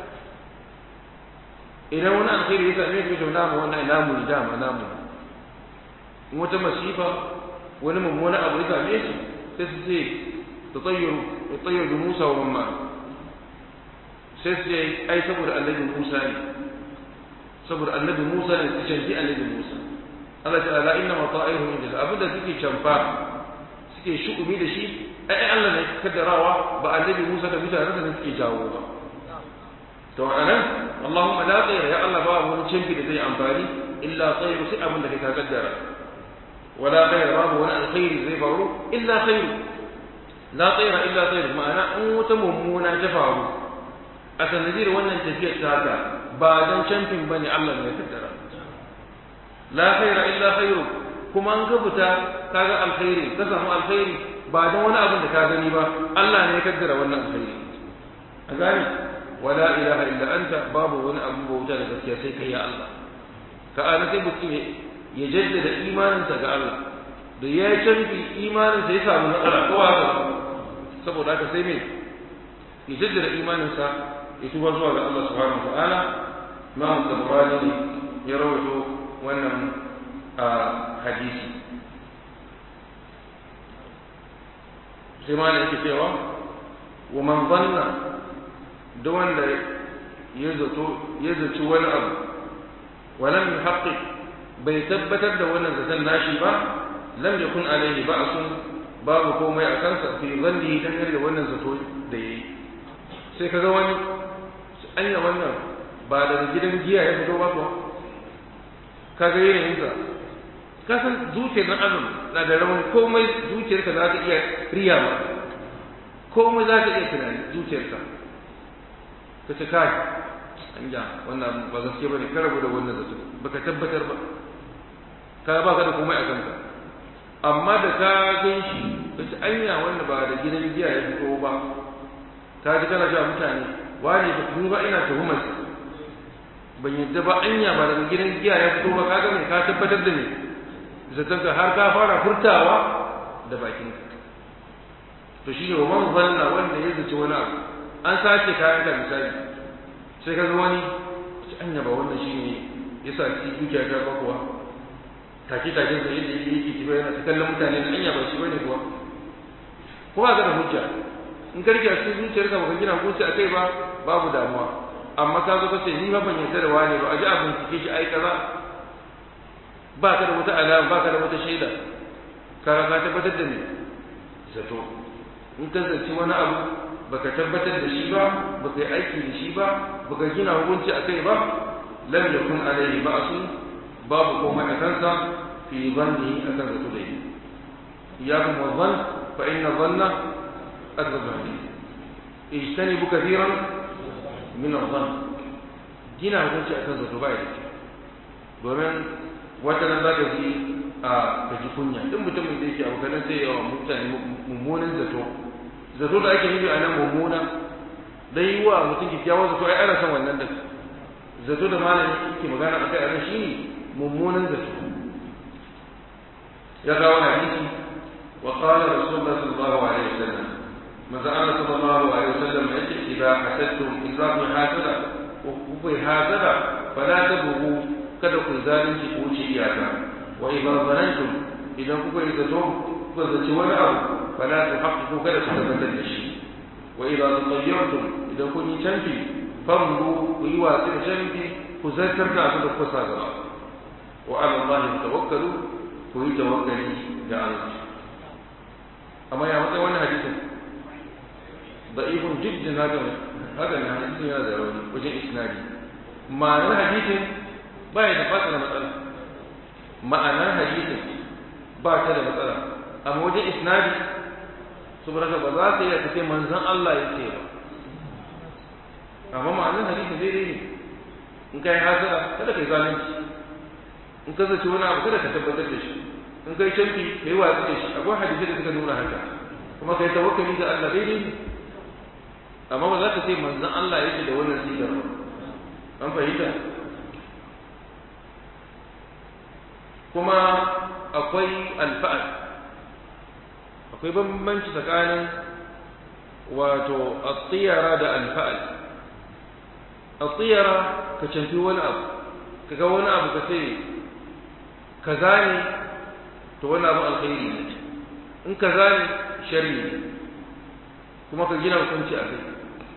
A: idan wani alkhairi ya same su to namu wannan namu ne dama namu in wata masifa wani mummuna abu ya same su sai su ce tatayyaru yatayyaru bi Musa wa man ma'a sai su ce ai saboda annabi Musa ne saboda annabi Musa ne su canji annabi Musa Allah ta ala inna mata'iruhum inda abin da suke canfa suke shu'umi da shi ai Allah ne kaddarawa ba annabi Musa da mutanen da suke jawo ba to anan Allahumma la khayra ya Allah ba wani canfi da zai amfani illa khayru sai abin da kai ka kaddara wala khayra babu wani alkhairi zai faru illa khayru la khayra illa khayru ma'ana in wata mummuna ta faru a sanadiyar wannan tafiyar ta haka ba don camfin ba ne Allah ne kaddara la khaira illa khairu kuma an ka fita ka ga alkhairi ka samu alkhairi ba don wani abin da ka gani ba Allah ne ya kaddara wannan alkhairi a gani wala ilaha illa anta babu wani abu bauta da gaskiya sai kai ya Allah ka ana sai mutum ya jaddada imaninsa ga Allah da ya canfi imaninsa ya samu matsala ko haka saboda haka sai me ya jaddada imaninsa ya tuba zuwa ga Allah subhanahu wa ta'ala Imam Tabarani ne ya rawaito wannan hadisi sai ma yake cewa wa man zanna da wanda ya zato ya zaci wani abu wa lam yuhaqqiq bai tabbatar da wannan zaton nashi ba lam yakun alaihi ba'sun babu komai a kansa fi zanni dangane da wannan zato da yayi sai kaga wani anya wannan ba daga gidan giya ya fito ba kuwa kaga yanayinsa ka san zuciyar nan adam na da rawan komai zuciyarka za ta iya riya ba komai za ta iya tunani zuciyarka ka ce kai anya wannan ba gaske bane ka rabu da wannan zato baka tabbatar ba ka ba ka da komai a kanka amma da ka gan shi ka ce anya wannan ba da gidan giya ya fito ba ka ji kana cewa mutane wani ba ni ba ina tuhumar ban yadda ba anya ba daga gidan giya ya fito ba ka ga me ka tabbatar da me zaton ka har ka fara furtawa da bakin to shi ne wa man zanna wanda ya zaci wani abu an sace kayan ka misali sai ka ga wani anya ba wannan shine ya sa ci dukiya ta ba kuwa take take sa yadda yake yake tafiya yana ta kallon mutane da anya ba shi bane kuwa ko ba ka da hujja in ka rike a cikin zuciyarka baka gina hukunci a kai ba babu damuwa amma ka zo ka ce ni ba ban yarda da wani ba a ji a bincike shi ai kaza ba ka da wata alama ba ka da wata shaida ka ka tabbatar da me zato in ka zaci wani abu baka tabbatar da shi ba baka yi aiki da shi ba baka gina hukunci a kai ba lam yakun alaihi ba'sun babu komai a kansa fi zanni akan zato da yi iyakum wa dhann fa inna dhanna أكذب الحديث اجتنبوا كثيرا من الظن gina hukunci a kan zato baya da kyau domin wata nan za ka ji a kaji kunya duk mutumin da yake abokanan zai yawa mutane mummunan zato zato da ake nufi a nan mummuna dan yi wa mutum kyakkyawan zato ai ana son wannan da zato da malami yake magana akai a nan shine mummunan zato ya kawo hadisi wa qala rasulullah sallallahu alaihi wasallam manzo Allah sallallahu alaihi wasallam yace idza hasadtum idza ku hasada ku ku hasada fala tabuhu kada ku zalunci ku wuce iyaka wa idza zanantum idan kuka yi zato ku zaci wani abu fala tuhaqqiqu kada ku tabbatar da shi wa idza tatayyartum idan kun yi canfi famdu ku yi watsi da canfi ku zartar da abin da kuka sa gaba wa ala Allah tawakkalu ku yi tawakkali ga Allah amma ya matsayi wannan hadisin ضعيف جدا هذا هذا الحديث هذا وجه اسنادي معنى الحديث باي da fata da matsala ma'anar hadisin ba ta da matsala amma wajen isnadi saboda ba za ta iya kace manzon Allah yake ba amma ma'anar hadisin daidai ne in kai hasara kada kai zalunci in ka zaci wani abu kada ka tabbatar da shi in kai canfi kai watsi da shi akwai hadisi da suka nuna haka kuma kai tawakkali ga Allah daidai ne amma ba za ka ce manzon Allah yake da wannan sigar ba an fahimta kuma akwai alfa'al akwai bambanci tsakanin wato attiyara da alfa'al attiyara ka canfi wani abu ka ga wani abu ka ce kaza ne to wani abu alkhairi ne in kaza ne shari ne kuma ka gina hukunci a kai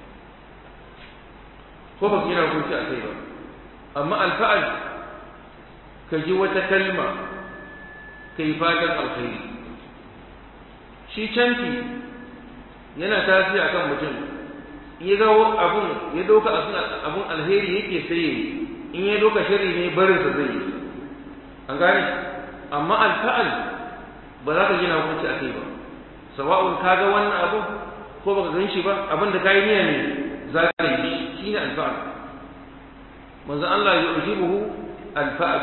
A: ko ba gina hukunci a kai ba amma alfa'al ka ji wata kalma ka yi fatan alkhairi shi canfi yana tasiri akan mutum ya ga abun ya doka abun alheri yake sai yayi in ya doka shari ne barinsa zai yi an gane amma alfa'al ba za ka gina hukunci a kai ba sawa'un ka ga wannan abu ko baka gan shi ba abin da ka yi niyya ne za ka yi shi ne alfa'al manzo Allah ya ujibuhu alfa'al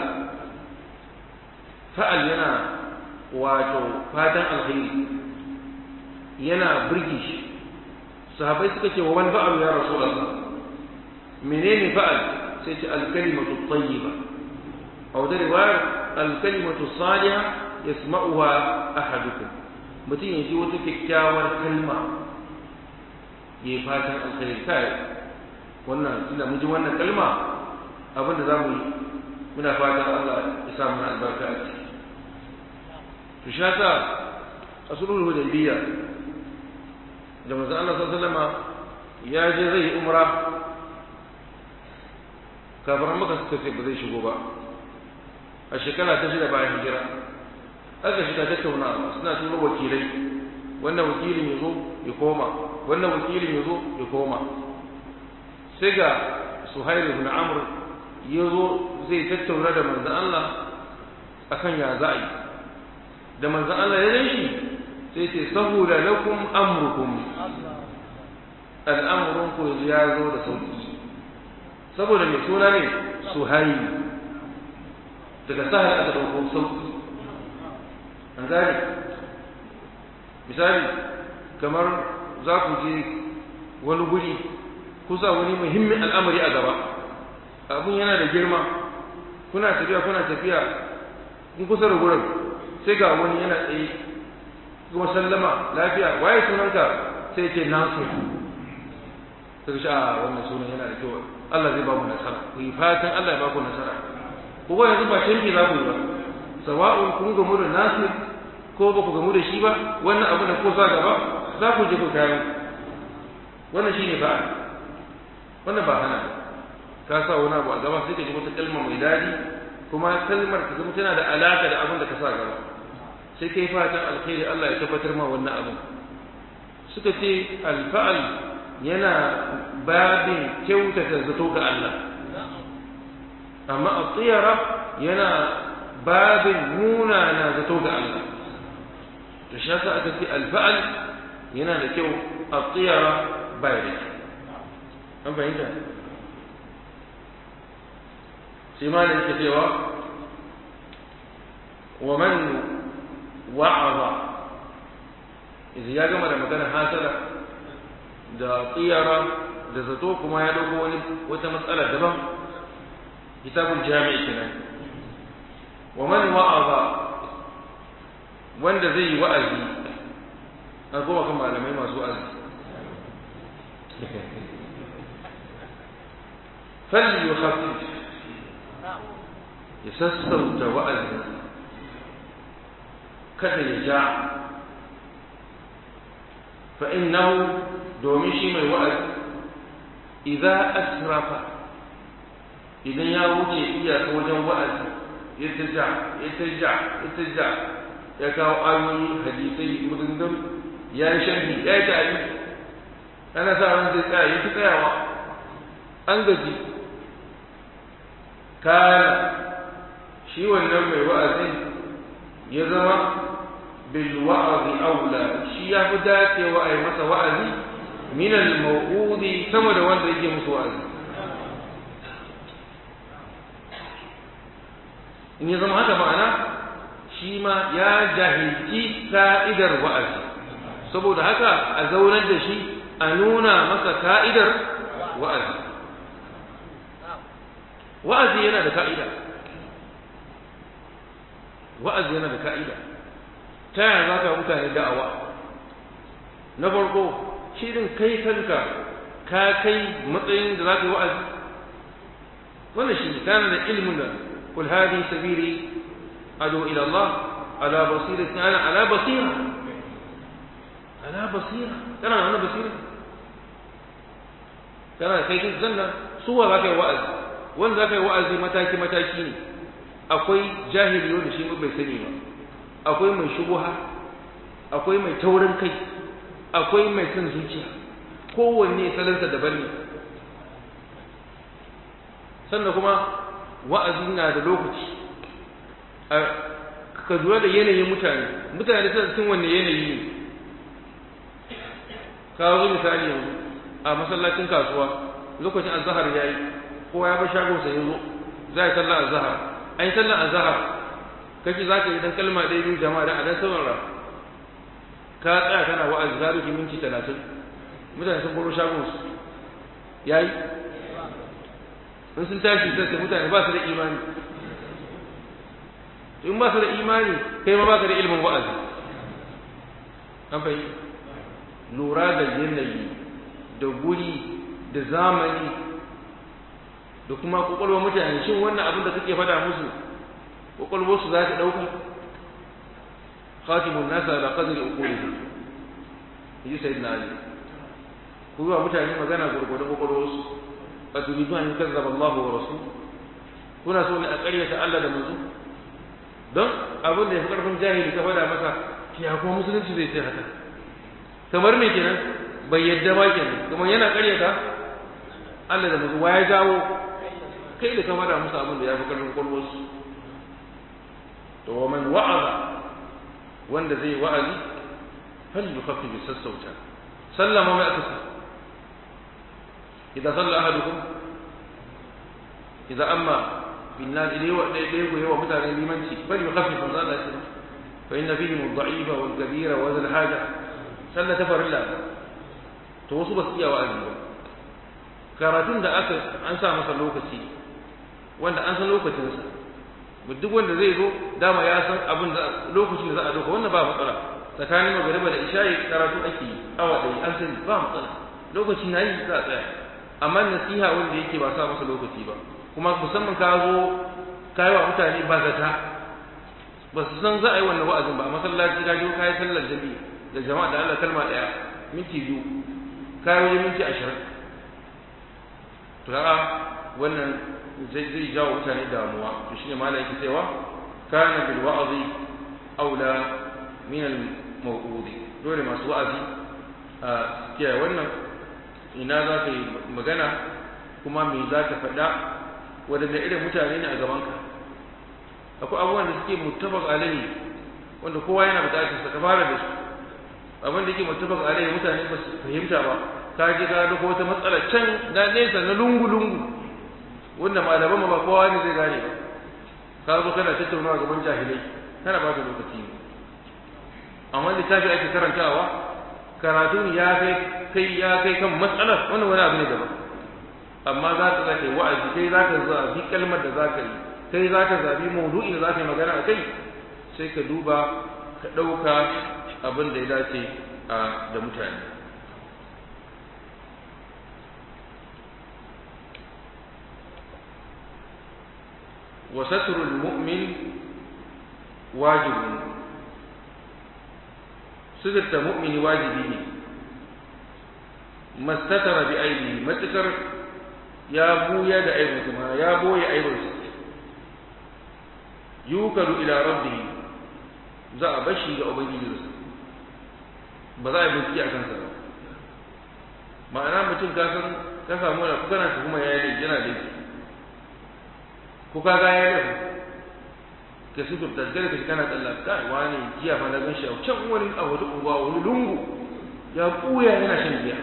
A: fa'al yana wato fatan alkhairi yana birge shi sahabai suka ce wa wani fa'al ya rasulullah menene fa'al sai ce alkalimatu tayyiba a wata riwayar alkalimatu salihah yasma'uha ahadukum mutum ya ji wata kyakkyawar kalma ya yi fatan alkhairi kai wannan ina mun ji wannan kalma abinda za mu yi muna fatan Allah ya sa mana albarka a ciki to shi yasa a sulhul hudaybiyya da manzo Allah sallallahu alaihi wasallam ya je zai yi umra kafin maka suka ce ba zai shigo ba a shekara ta shida bayan hijira aka shiga tattaunawa suna turo wakilai wannan wakilin ya zo ya koma wannan wakilin ya zo ya koma sai ga suhairu ibn amr ya zo zai tattauna da manzan Allah akan ya za a yi da manzan Allah ya gan shi sai ce saboda lakum amrukum al'amurin ku ya zo da sauki saboda mai suna ne suhairu daga sahar aka dauko sauki an gane misali kamar za ku je wani guri kusa wani muhimmin al'amari a gaba abun yana da girma kuna tafiya kuna tafiya kun kusa da gurin sai ga wani yana tsaye kuma sallama lafiya waye sunanka sai ce nasu sai shi a wannan sunan yana da kyau Allah zai ba mu nasara ku yi fatan Allah ya ba ku nasara ko yanzu ba canji za ku yi ba sawa'un kun gamu da nasir ko ba ku gamu da shi ba wannan abu da ko sa gaba za ku je ku kayan wannan shi ne ba'a wannan ba hana ba ka sa wani abu a gaba sai ka ji wata kalma mai daɗi kuma kalmar ka zama tana da alaka da abin da ka sa gaba sai kai fatan alkhairi Allah ya tabbatar ma wannan abin suka ce alfa'al yana babin kyautata zato ga Allah amma a tsiyara yana babin nuna na zato ga Allah to shi yasa aka ce alfa'al yana da kyau a tsiyara bai da kyau an fahimta sai ma da yake cewa wa man wa'aza idan ya gama da magana hasala da tsiyara da zato kuma ya dauko wani wata matsala daban kitabul jami'i kenan wa man wa'aza wanda zai yi wa'azi a goma kan malamai masu wa'azi falli yukhaffif ya sassauta wa'azi kada ya ja fa innahu domin shi mai wa'azi idza asrafa idan ya wuce iyaka wajen wa'azi ya taja ya taja ya taja ya kawo ayoyi hadisai maganganu ya yi sharhi ya yi tari ana sa ran zai tsaya ya fi tsayawa an gaji kana shi wannan mai wa'azin ya zama bil wa'azi aula shi ya fi dacewa a yi masa wa'azi min al maw'udi sama da wanda yake musu wa'azi in ya zama haka ma'ana shi ma ya jahilci ka'idar wa'azi saboda haka a zaunar da shi a nuna masa ka'idar wa'azi wa'azi yana da ka'ida wa'azi yana da ka'ida ta yaya za ka mutane da'awa na farko shirin kai kanka ka kai matsayin da za ka yi wa'azi wannan shi ne kana da ilimin da kul hadi sabili adu ila Allah ala basira kana ala basira ala basira kana da wannan basira kana kai kin zanna suwa za ka yi wa'azi wanda za ka yi wa'azi mataki mataki ne akwai jahili wanda shi bai sani ba akwai mai shubuha akwai mai taurin kai akwai mai son zuciya kowanne salansa daban ne sannan kuma wa'azi na da lokaci ka lura da yanayin mutane mutane suna cikin wanne yanayi ne ka zo misali yanzu a masallacin kasuwa lokacin azhar yayi kowa ya bar shagon sa yanzu za a yi sallar azhar an yi sallar azhar kake za ka yi dan kalma ɗaya biyu jama'a da a dan saurara ka tsaya kana wa'azi za ki minti talatin mutane sun baro shagon su yayi in sun tashi sai mutane ba su da imani in ba su da imani kai ma ba ka da ilimin wa'azi an fahimta lura da yanayi da guri da zamani da kuma kwakwalwar mutane shin wannan abin da kake faɗa musu kwakwalwarsu za ta ɗauka khatimun nasa da qadri uqulihim yi sayyidina ali ku yi wa mutane magana gurgurdan kwakwalwarsu a turidu an kazzaba Allah wa rasul kuna so ne a ƙaryata Allah da manzo don abin da ya fi ƙarfin jahili ka faɗa masa ya kuma musulunci zai ce haka kamar me kenan bai yadda ba kenan kuma yana ƙaryata Allah da manzo ya jawo kai da ka faɗa musu abin da ya fi ƙarfin kwakwalwarsu to wa man wa'aza wanda zai wa'azi fal yukhaffi bi sassauta sallama mai aka إذا صلى أحدكم إذا أما بالناس إليه وإليه يوم مثلا لمنسي بل يخفف من ذلك فإن فيهم الضعيف والكبير وذا الحاجة صلى تفر الله توصوا بس إياه وأذنه karatun da aka an sa masa lokaci wanda an san lokacinsa duk wanda zai zo dama ya san abin da lokacin da za a doka wannan ba matsala tsakanin magariba da isha'i karatu ake yi awa ɗaya an sani ba matsala lokacin na yi za a tsaya amma nasiha wanda yake ba sa masa lokaci ba kuma musamman ka zo ka yi wa mutane ba zata ba su san za a yi wannan wa'azin ba a masallaci ka je ka yi sallar jami'i da jama'a da Allah kalma ɗaya minti biyu ka yi wajen minti ashirin to kaga wannan zai zai jawo mutane damuwa to shine malai yake cewa kana bil wa'zi aula min al maw'udi dole masu wa'azi a kiyaye wannan ina za ka yi magana kuma me za ka faɗa waɗanda irin mutane ne a gabanka akwai abubuwan da suke muttafaq alaihi wanda kowa yana buƙatar sa ka fara da su abin da yake muttafaq alaihi mutane ba su fahimta ba ka je ka ga wata matsala can na nesa na lungu lungu wanda malaman ba kowa ne zai gane ba ka zo kana tattaunawa gaban jahilai kana ba ka lokaci ne amma littafi ake karantawa karatun ya kai kai ya kai kan matsalar wannan wani abu ne daban amma za ka zaka yi wa'azi kai za ka zabi kalmar da za ka yi kai za ka zabi maudu'in da za ka yi magana a kai sai ka duba ka ɗauka abin da ya dace da mutane وستر المؤمن واجب ستر مؤمن واجبي mastatara bi aibi matukar ya buya da aibinsa ma ya boye aibinsa yukalu ila rabbi za a bashi ga ubangijinsa ba za a bincike a kansa ba ma'ana mutum ka san ka samu da kuka na kuma ya yi yana da ko ka ga ya yi ka sutur da gare ka kana tsalla kai wani jiya fa na gan shi a can wani a wata unguwa wani lungu ya buya yana shan giya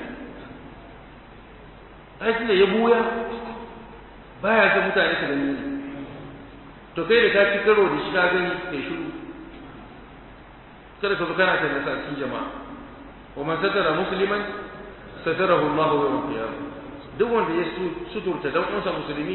A: aikin da ya buya baya ga mutane su gani to kai da ka ci karo da shi ka gani kai shiru kada ka zo kana tare da cikin jama'a wa man satara musliman satarahu Allah yawm al-qiyamah duk wanda ya suturta dan uwansa musulmi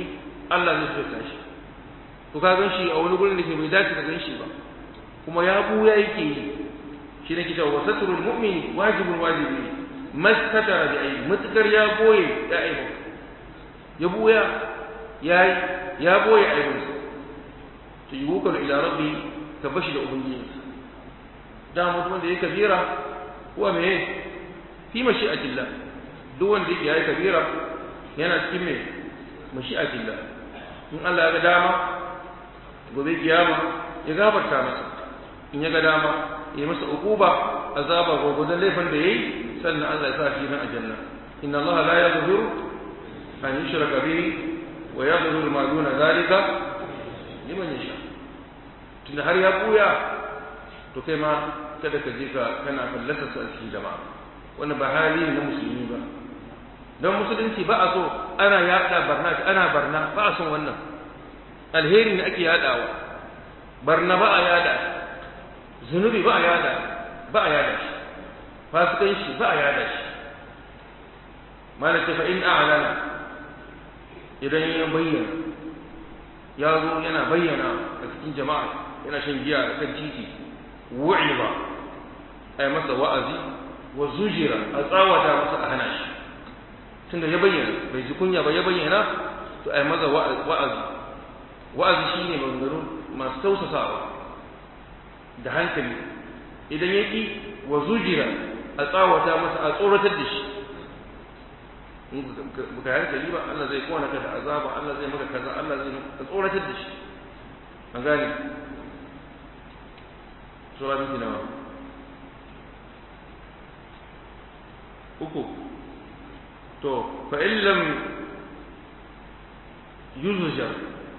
A: Allah zai suturta shi to ka gan shi a wani gurin da ke bai dace ka gan shi ba kuma ya buya yake yi shi ne kita wa satrul mu'min wajibun wajibi mastatara bi ayi mutukar ya boye ya aibu ya buya ya ya boye aibinsa to yuqal ila rabbi ka bashi da ubangiji da mutum da yake kabira kuwa me fi mashi'atillah duk wanda yake yayi kabira yana cikin me mashi'atillah in Allah ya ga dama gobe kiyama ya gafarta masa in ya ga dama ya masa uquba azaba gwagwadon laifin da yayi sannan Allah ya sa shi nan aljanna inna Allah la yaghfiru an yushraka bihi wa yaghfiru ma duna zalika liman yasha tunda har ya buya to kai ma kada ka je ka kana fallasa su a cikin jama'a wannan ba hali ne na musulmi ba don musulunci ba a so ana yaɗa barna ana barna ba a son wannan alheri ne ake yaɗawa barna ba a yaɗa zunubi ba a yaɗa ba a yaɗa shi fasikanci ba a yaɗa shi malaka fa in a'lana idan ya bayyana ya zo yana bayyana a cikin jama'a yana shan giya a kan titi wu'iba a yi masa wa'azi wa zujira a tsawata masa a hana shi tunda ya bayyana bai ji kunya ba ya bayyana to a yi masa wa'azi wa'azi shi ne maganganu masu tausasawa da hankali idan ya ƙi wa zujira a tsawata masa a tsoratar da shi in baka hankali ba Allah zai kona ka da azaba Allah zai maka kaza Allah zai ka tsoratar da shi an gane sura miki nawa uku to fa in lam yuzja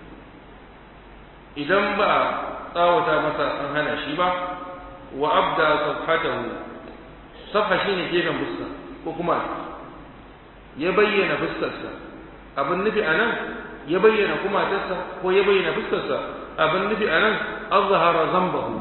A: idan ba tsawata masa an hana shi ba wa abda safhatahu safha shine gefen fuska ko kuma ya bayyana fuskarsa abin nufi a nan ya bayyana kumatarsa ko ya bayyana fuskarsa abin nufi a nan azhara zambahu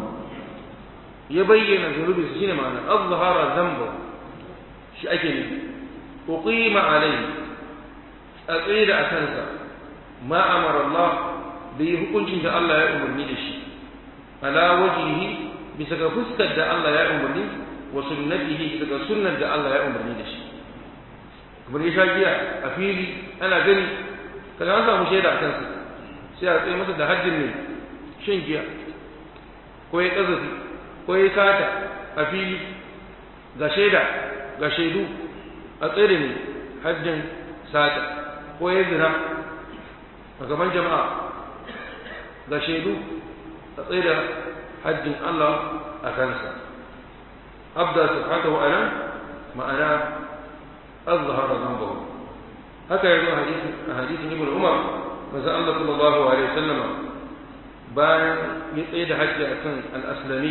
A: ya bayyana zunubi su shine ma'ana azhara zambahu shi ake nufi uqima alayhi a tsaye da akansa ma amara Allah bai hukuncin da Allah ya umarni da shi ala wajhihi bisa ga fuskar da Allah ya umarni wa sunnatihi daga sunnar da Allah ya umarni da shi kamar ya sha giya a fili ana gani kaga an samu shaida a kansa sai a tsaye masa da hajjin ne shan giya ko ya kazafi ko ya sata a fili ga shaida ga shaidu a tsaye ne hajjin sata ko ya zina a gaban jama'a ga shaidu a tsaye da hajjin Allah a kansa abda subhanahu wa ta'ala ma'ana أظهر ذنبه هكذا يقول حديث حديث ابن عمر مثلا الله صلى الله عليه وسلم bayan ya tsaye da hajji a kan al'aslami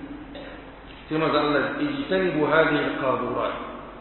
A: sai maza Allah ijitani bu hadhihi al-qadurat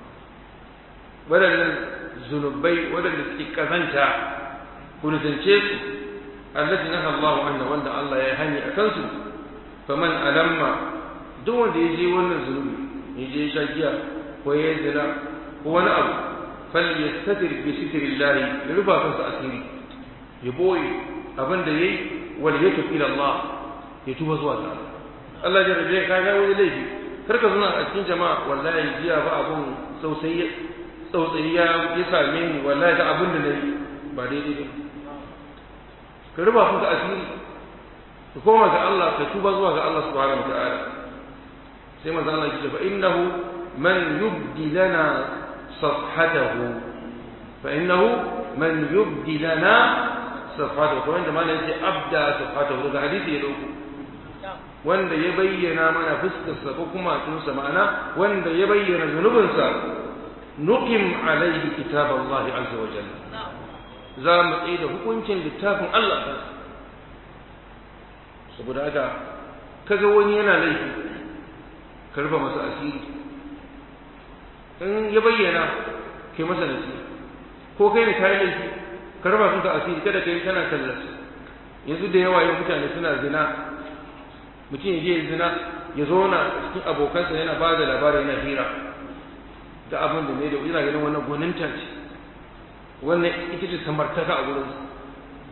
A: wadannan zunubai wadanda suke kazanta ku nisance su allati naha Allah anna wanda Allah ya hani a kansu faman alamma duk wanda ya je wannan zunubi ya je sha giya ko ya zina ko wani abu falyastatir bi sitrillahi ya rufa kansa asiri ya boye abin da yayi wal yatub ila Allah ya tuba zuwa ga Allah ya rabe ka ga wani laifi kar ka zuna a cikin jama'a wallahi jiya ba abun sausayi tsautsayi ya ya same ni wallahi da abin da nayi ba daidai ba ka rufa kanka asiri ka koma ga Allah ka tuba zuwa ga Allah subhanahu wa ta'ala sai manzo Allah ya ce fa innahu man yubdi lana صفحته فإنه من يبدي لنا صفحته وعند ما نجي أبدى صفحته هذا حديث يدعوك wanda ya bayyana mana fuskarsa ko kuma tunsa ma'ana wanda ya bayyana zunubinsa nuqim alaihi kitab Allah azza wa jalla za mu tsaye da hukuncin littafin Allah ta saboda haka kaga wani yana laifi ka rufe masa asiri in ya bayyana kai masa nasiha ko kai ne kayi laifi ka raba kanka asiri kada kai kana kallon yanzu da yawa yau mutane suna zina mutum ya je zina ya zauna cikin abokansa yana ba da labari yana hira da abin da ne da yana ganin wannan gwaninta ce wannan ita ce samartaka a gurin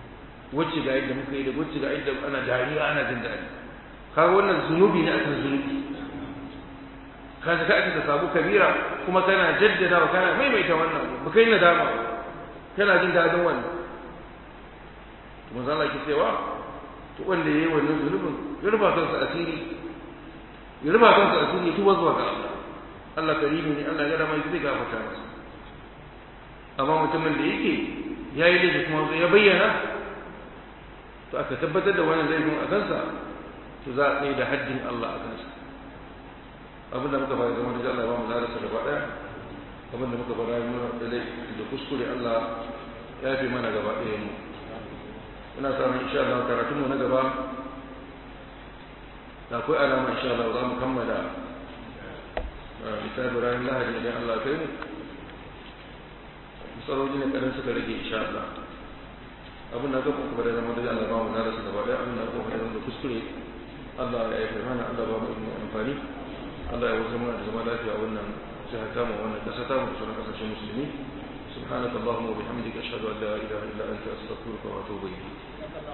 A: wacce ga yadda muka yi da wacce ga yadda ana dariya ana jin daɗi kaga wannan zunubi ne akan zunubi ka ka aka samu kabira kuma kana jaddada wa kana maimaita wannan ba kai nadama kana jin daɗin wannan manzo Allah ke cewa to wanda yayi wannan zunubin ya rufa kansa asiri ya rufa kansa asiri tuba zuwa ga Allah Allah karimi ne Allah ya rama zai gafarta masa amma mutumin da yake yayi laifi kuma ya bayyana to aka tabbatar da wannan laifin a kansa to za a tsaye da haddin Allah a kansa abin da muka fara zama da Allah ya ba mu larasa gaba daya abin da muka fara da da kuskure Allah ya fi mana gaba daya mu ina samun insha Allah karatun mu na gaba da akwai alama insha Allah za mu kammala littafin ranar lahadi idan Allah kai mu misaloli ne kadan suka rage insha Allah abin da gaba kuma da zama da Allah ba mu darasa gaba daya abin da gaba da zama kuskure Allah ya yi mana Allah ba mu ilmi amfani Allah ya wuce mana da zama lafiya a wannan jihar tamu wannan kasa tamu da sauran kasashen musulmi سبحانك اللهم وبحمدك أشهد أن لا إله إلا أنت أستغفرك وأتوب إليك